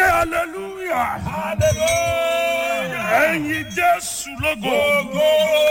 hallelujah. Hallelujah. ẹ̀yin jésù lógo. Go,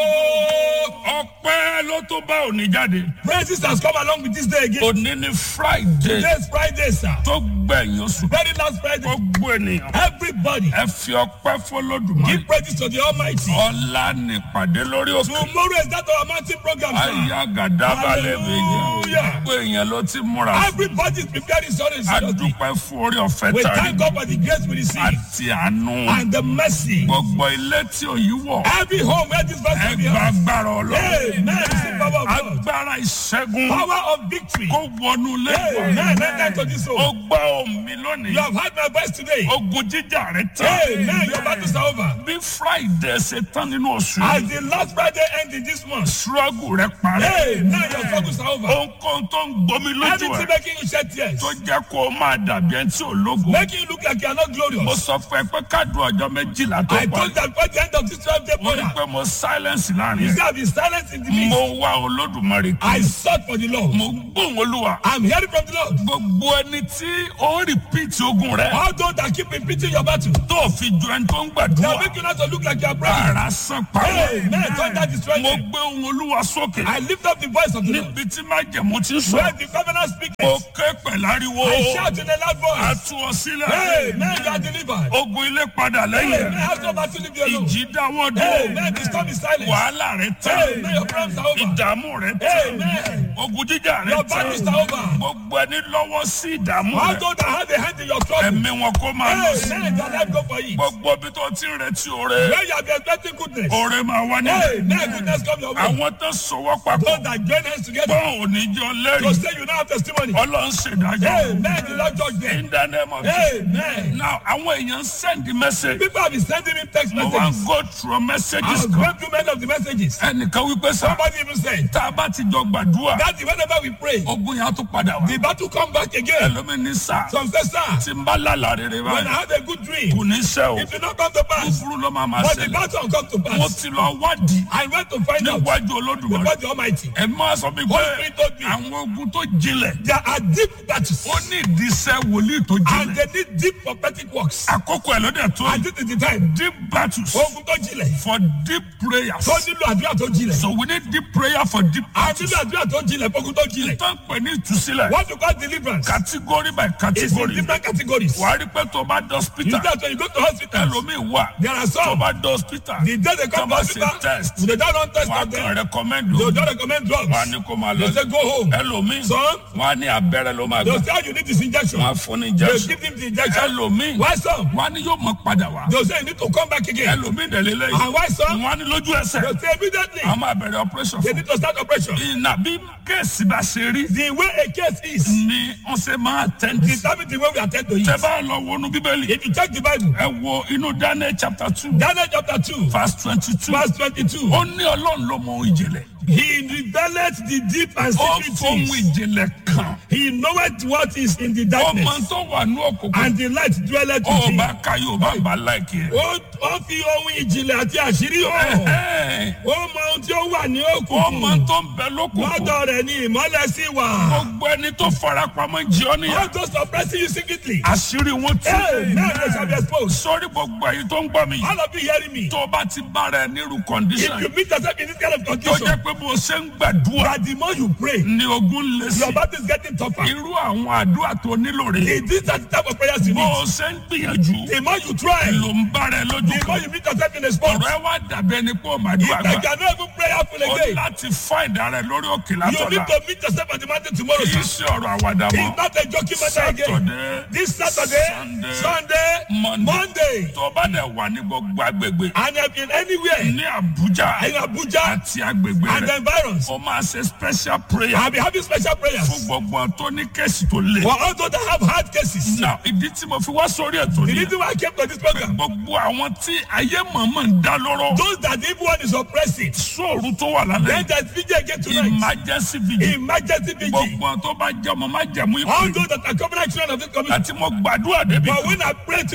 ọpẹ́ ló tó bá òní jáde. Praises has come along with this day again. òní ni friday Today's Friday, sir. tó gbẹ̀yìn oṣù. Very last Friday. gbogbo ènìyàn. Everybody ẹ fi ọpẹ́ fọlọ́dùmarè. give praises to the Almighty. ọ̀la nípàdé lórí òkè. Tomorrow is that our mountain program, sir. àyà gàdábàlẹ̀ méjì. Hallelujah. gbogbo èèyàn ló ti múra. Everybody is preparing sorry. a dúpẹ́ fún orí ọ̀fẹ́ We tàbí thank God for the grace we receive àti àánú. and the mercy. gbogbo ilé tí òyìn wọ̀. Every home where this verse ẹ will be gba heard. agbára ọlọ́run. Amen. Receive power of God. agbára ìṣẹ́gun Power of victory. kó wọnú lẹ́gbọ̀n. Amen. Enter to this ó home. gbọ́ omi lónìí. You have heard my voice today. ogun jíjà rẹ tán. Amen. Your battles are over. bí friday ṣe tán nínú oṣù As yìí. the last Friday ends in this month. struggle rẹ parí. Amen. Your struggles are over. ohunkóhun tó ń gbomi lójú Anything ẹ making you shed tears. tó jẹ́ kó o máa dàbí ẹni tí ò lógo. Making you look like you are not mo glorious. sọ fún ẹ pé káàdùn ọjọ́ méjìlá tó I parí. told that by the end of this 12 day mo rí prayer. pé mo silence láàrin You ẹ. see, I've been silent in the midst. mo wá olódùmarè I kí. sought for the Lord. mo gbóhùn olúwa. I'm hearing from the Lord. gbogbo ẹni tí ó ń repeat ogun rẹ. All those that keep repeating your battle. tó fi ju ẹni tó ń They gbàdúrà. are making you not to look like you are praying. ara san pa Amen. wọ́n. Thunder destroy mo them. gbé ohun olúwa sókè. I lift up the voice of the Lord. níbi tí májẹ̀mú ti ń Where sọ. the covenant speaks. mo ké pẹ̀láriwo. I shout in a loud a voice. tú ọ sílẹ̀. Amen. You are delivered. ogun ilé padà Amen. lẹ́yìn. Have no battle leave you alone. ìjì dáwọ́ Amen. dúró. The storm is silent. wàhálà rẹ Amen. tán. Your problems are over. ìdààmú rẹ tán. Amen. ogun jíjà rẹ Your tán. battles are over. gbogbo ẹni lọ́wọ́ sí ìdààmú All rẹ. those that have a hand in your trouble. ẹ̀mí wọn kó máa lọ sí. Amen. Your life go for it. gbogbo ibi tó ti ń retí oore. Where you have been expecting goodness. oore máa wá ní. Amen. Goodness come your way. àwọn tó sọwọ́ papọ̀. Those that join hands together. bọ́ọ̀ oníjọ To lẹ́rìí. say you now have testimony. ọlọ́run ṣèdájọ́. Amen. The Lord judge them. in the name of Jesus. Amen. now àwọn èèyàn send the message. People have been sending me text mo wá messages. go through messages I've kan. gone through many of the messages. ẹnìkan wípé sá. Somebody even said tá a bá ti jọ gbàdúrà. that whenever we pray, ogun yẹn á tún padà wá. the battle come back again. ẹlòmíì ní sá. Some say, sir, tí n bá lálàá rere when I báyìí. have a good dream, kò ní sẹ́ o. it will not come to pass. kúkúrú ló máa máa But the ṣẹlẹ̀. battle come to mo pass. ti lọ wádìí. I went to find out níwájú olódùmarè. before the Almighty. ẹ máa sọ mi Holy pé Spirit told me àwọn ogun tó jinlẹ̀. there are deep battles ó ní ìdísẹ́ wòlíì tó and jinlẹ̀. they need deep prophetic works. àkókò ẹ̀ ló dẹ̀ tó. And this is the time. deep battles Ogun tó jinlẹ̀. for deep prayers. Tó nílò àdúrà tó jinlẹ̀. so we need deep prayer for deep A battles. nílò àdúrà tó jinlẹ̀ fógun tó jinlẹ̀. tó ń pè ní ìtúsílẹ̀. What you call deliverance category by is in category. different categories. wàá rí pé tó bá dé You hospital. that when you go to hospital, ẹlòmíì wà. there are tó some bá dé hospital. the day they tó come to bá ṣe hospital, test. they don't run test wàá on kàn them. recommend They o. don't recommend wàá drugs. ní kó máa They lọ. say go home. ẹlòmíì. Some wàá ní abẹ́rẹ́ ló máa they gbà. say how you need this injection. wàá fún ní They injection. give him the injection. ẹlòmíì. Why some? wàá ní yóò mọ padà wá. They say you need to come back again. ẹlòmíì dẹ̀ lélẹ́yìn. And why some? wọ́n á ní lójú ẹsẹ̀. They say immediately àwọn máa bẹ̀rẹ̀ operation they fún. need to start operation. ìnà bí kéèsì bá ṣe rí. The way a case is ni wọ́n ṣe máa tẹ́ǹtì. determine the way we attend to tẹ it. bá lọ wọnú bíbélì. If you check the Bible, ẹ wo inú daniel chapter two Daniel chapter 2, verse twenty two. verse 22, ó ní ọlọ́run ló mọ ohun ìjìnlẹ̀. he revealed the deep and ó secret fóhun things. ìjìnlẹ̀ kan. He knoweth what is in the ọmọ darkness, tó wà ní òkùnkùn. and the light dwelleth ó with him. bá ka yóò bá bá láìkí ẹ. Ó ó fi ohun ìjìnlẹ̀ àti àṣírí hàn. Ẹ̀hẹ́n. Ó mọ ohun tí ó wà ní ọmọ òkùnkùn. tó ń bẹ lókùnkùn. Lọ́dọ̀ rẹ̀ ni ìmọ́lẹ̀ sí wà. gbogbo ẹni tó farapamọ́ jí ọ níyà. All those oppressing you secretly. àṣírí wọn tú. Hey, now they shall be exposed. sórí gbogbo èyí tó ń gbọ́ mi. All of you hearing me. tó o bá ti bára ẹ nírú If condition. you meet yourself in this kind of tó condition, jẹ́ pé bó o ṣe ń gbàdúrà. that the more you pray, ni ogun lè sí. your battle is getting tougher. irú àwọn àdúrà tó nílò rè. It is that type of prayers you bó need. o ṣe ń gbìyànjú. The more you try, ló ń bára ẹ lójú the more kan. you meet yourself in a spot. ọ̀rọ̀ ẹ wá dàbí ẹni pé o máa If dúrà I gbà. cannot even prayerful o ní again, láti fá ìdárẹ̀ lórí òkè you need látọ̀la. to meet yourself at the mountain tomorrow. kì í sir. ṣe ọ̀rọ̀ àwàdà mọ́. It's not a joking matter again. Saturday, This Saturday, Sunday, Sunday, Monday. Monday, tó bá dẹ̀ wà ní gbogbo agbègbè. and I've been anywhere ní Abuja in Abuja àti agbègbè and the rẹ̀. environs. o máa ṣe special prayer I'll be having special fún prayers gbogbo àwọn tó ní kéèsì tó le. for all those that have hard cases. Now, ìdí tí mo fi wá sórí ètò The ni reason why I came to this program, gbogbo àwọn tí ayé mọ̀mọ́ ń dá lọ́rọ́. those that the evil one is oppressing, sóòrù tó wà then lálẹ́ there's vigil again tonight. emergency vigil. Emergency vigil. gbogbo àwọn tó bá jẹ́ ọmọ má jẹ̀mú All ìpè. those that are covenant children of this community. àti mo gbàdúrà débi But kan. when I pray to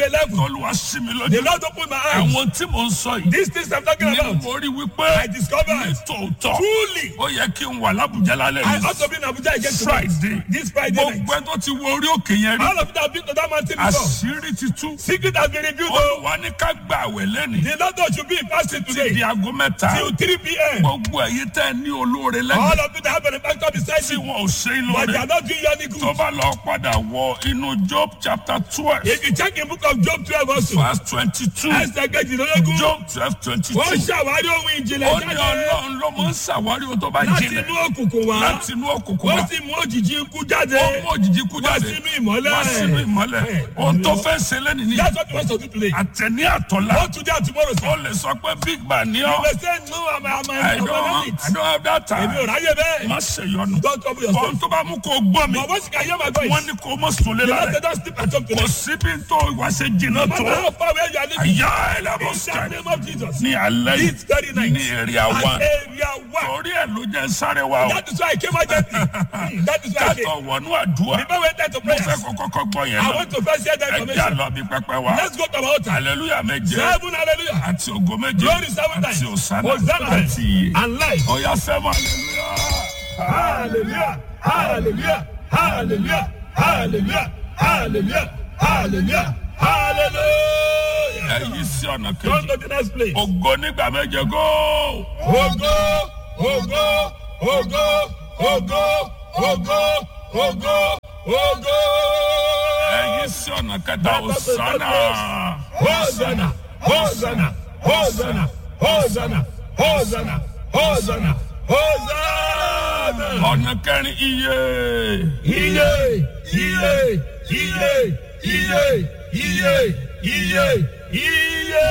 to a level. tọ́lúwa sí mi The lójú Lord opened my eyes. àwọn tí mò ń sọ yìí These things I'm talking ní about. mo rí wípé I discovered ní tòótọ́ truly. ó yẹ kí n wà lábùjá lálẹ́ I yìí ought to be in Abuja again tonight. Friday This Friday night. gbogbo ẹ tó ti wo orí òkè yẹn rí All of you that have been to that mountain before. àṣírí ti tú Secret has been revealed. oh. olùwà ní ká gba àwẹ̀ lẹ́nìí The Lord should be in fasting di today aago mẹ́ta till 3 p.m. gbogbo ẹ̀yin tẹ́ ẹ ní olóore All lẹ́yìn of you that have an benefactor beside tí you, wọn ò ṣe é but they lóore are not doing you any tó good. bá lọ padà wọ inú Job chapter twelve If you check in book of Job 12 also, verse twenty two ẹsẹ̀ kejìlélógún, Job twelve twenty wọ́n two ṣàwárí ohun ó ìjìnlẹ̀ ní jáde ọlọ́run ló máa ń ṣàwárí ohun tó bá láti jinlẹ̀ inú òkùnkùn wá. láti inú òkùnkùn Wọ́n wá sì mú òjìji ikú jáde. ó mú òjijì kú Wá jáde sínú ìmọ́lẹ̀. wá sínú ìmọ́lẹ̀ ohun tó fẹ́ ṣe lẹ́nu ní That's what you want to do today. àtẹ̀ní àtọ̀lá Not today and tomorrow, ó sir. lè sọ pé big man ní You ọ́ may say, no, I'm, I'm, I I'm, don't I'm I it. don't have that Èmi ò time ráyè bẹ́ẹ̀. má ṣe yọnu Don't trouble yourself. ohun tó bá mú kó gbọ́ mi But once you can hear my voice, wọ́n ní kó mọ̀ sùn lé the Lord lálẹ́ said, don't sleep at home kò today. síbi tó ìwà ṣe jìnnà No tó matter how far away you are living, àyà ẹlẹ́bọ̀ in the sky name of Jesus. ní alẹ́ This very yìí night. ní èrè At àwọn area one. torí ẹ̀ ló jẹ́ sáré wa o That is why I came out gently. Hmm, That is why I came. kátó wọnú àdúrà Before we enter to mo fẹ́ prayers, kó kọ́kọ́ gbọ́ yẹn I lọ want to first hear the ẹ jẹ́ information. àlọ́ bí pẹpẹ wa Let's go to our altar. hallelujah méje Seven hallelujah. àti ògo méje Glory seven times. àti òsánà Hosanna àti iye and life. ọ̀yà sẹ́wọ̀n hallelujah. Hallelujah. Hallelujah. Hallelujah. Hallelujah. Hallelujah. Hallelujah. Hallelujah. ẹ̀yí sí ọ̀nà Go kejì to the next place. ògo nígbà méje góò. Ogo, ogo, ogo, ogo, ogo, ogo, ogo. ẹ̀yí sí ọ̀nà kẹta òsánà. Hosanna, Hosanna, Hosanna, Hosanna, Hosanna, Hosanna, Hosanna. ọ̀nà kẹrin iye. Iye, iye, iye, iye, iye, iye, iye.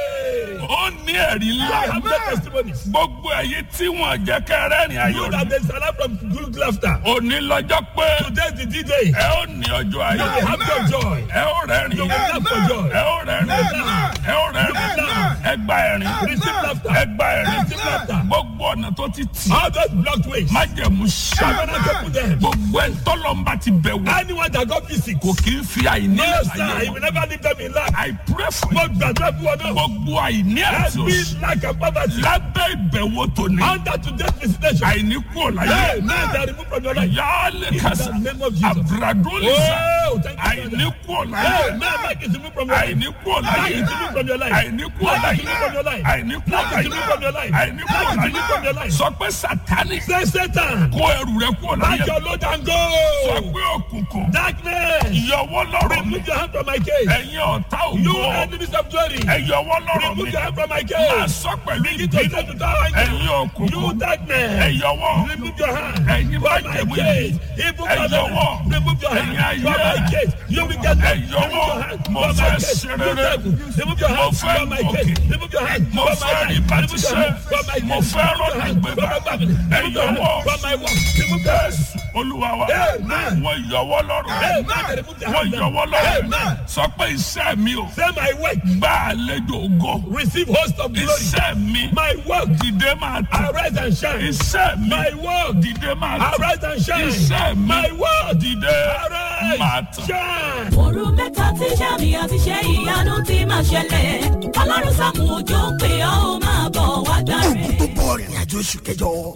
ó ní ẹ̀rí I ńlá. have no testimonies. gbogbo ẹ̀yí tí wọ́n jẹ́ kẹrẹ́rìn You ayọ̀ that ni. they salute from good laughter. òní lọ́jọ́ pé Today is the D-Day. ẹ ó ní ọjọ́ You ayọ̀. will have your joy. ẹ ó rẹ́rìn. You will laugh for joy. ẹ ó rẹ́rìn. ẹ ó rẹ́rìn. ẹ gba ẹ̀rín. Receive laughter. ẹ gba ẹ̀rín. Receive laughter. gbogbo ọ̀nà tó ti tì. All those blocked ways. májẹ̀mú ṣá. Covenant open them. gbogbo ẹ̀ tọ́lọ́mbà ti bẹ̀ wò. Anyone that got visit. kò kí ń fi àìní No, ẹ̀ sir. láyé He will wọn. never leave them in lack. I pray for Mo you. gbàdúrà fún wọn náà. gbogbo àìní àti Every òṣì. lack of poverty. lábẹ́ ìbẹ̀wò tòní. Under today's visitation. àìní kúrò láyé. Hey, man, they are removed from your life. yálẹ̀ In kàṣà. the name of Jesus. àbúradólísà. Oh, thank you, àìní Father. kúrò Hey, láyé. man, lack is removed from your life. àìní kúrò Lack láyé. is removed from your life. àìní kúrò Lack láyé. is removed from your life. àìní kúrò Lack is láyé. removed from your life. àìní kúrò Lack is removed from your láyé. life. sọ pé sátani Say Satan. kó ẹrù rẹ kúrò Pack láyé. your load and go. sọ pé òkùnkùn Darkness. ìyọwọ́ lọ́rọ̀ mi. Remove your hand from my case. ẹ̀yin ọ̀tá You ògo. enemies of glory. ẹ̀yọwọ́ lọ́rọ̀ mi. Remove your hand from my máa case. sọ pẹ̀lú Begin to ìbínú. say to that ẹ̀yin You òkùnkùn. darkness. ẹ̀yọwọ́. Remove your hand Ẹ̀yin from my májẹ̀mú case. yìí. Evil Ẹ̀yin covenant. ọwọ́. Remove your hand Ẹ̀yin from ayé. my case. You wicked man. Ẹ̀yin Remove ọwọ́. your hand Mo from fẹ́ my case. ṣe You rere. devil. Remove your Mo hand fẹ́ from my gòkè. case. Remove your hand Mo from fẹ́ my rí life. bá ti Remove your ṣe. hand from my Mo case. fẹ́ Remove your rọ́ọ̀nù hand gbégbá. from my family. Remove your hand ọwọ́. from my work. Remove your hand. olúwa wa Amen. wọ́n yọwọ́ lọ́rọ̀ Amen. Remove your wọ́n hand. yọwọ́ lọ́rọ̀ Amen. sọ pé iṣẹ́ mi ò Say my work. gbá àlejò ògo Receive host of glory. iṣẹ́ mi My work. dìde máa tẹ̀ Arise and shine. iṣẹ́ mi My work. dìde máa tẹ̀ Arise and shine. iṣẹ́ mi My work. dìde máa Arise. tẹ̀. Shine. òru mẹ́ta tí sàmì àti ṣe ìyanu ti máa ṣẹlẹ̀ ọlọ́run sàmù òjò pé ọ́ ó máa bọ̀ wá gbàre. gbogbo ìrìn àjò oṣù kẹjọ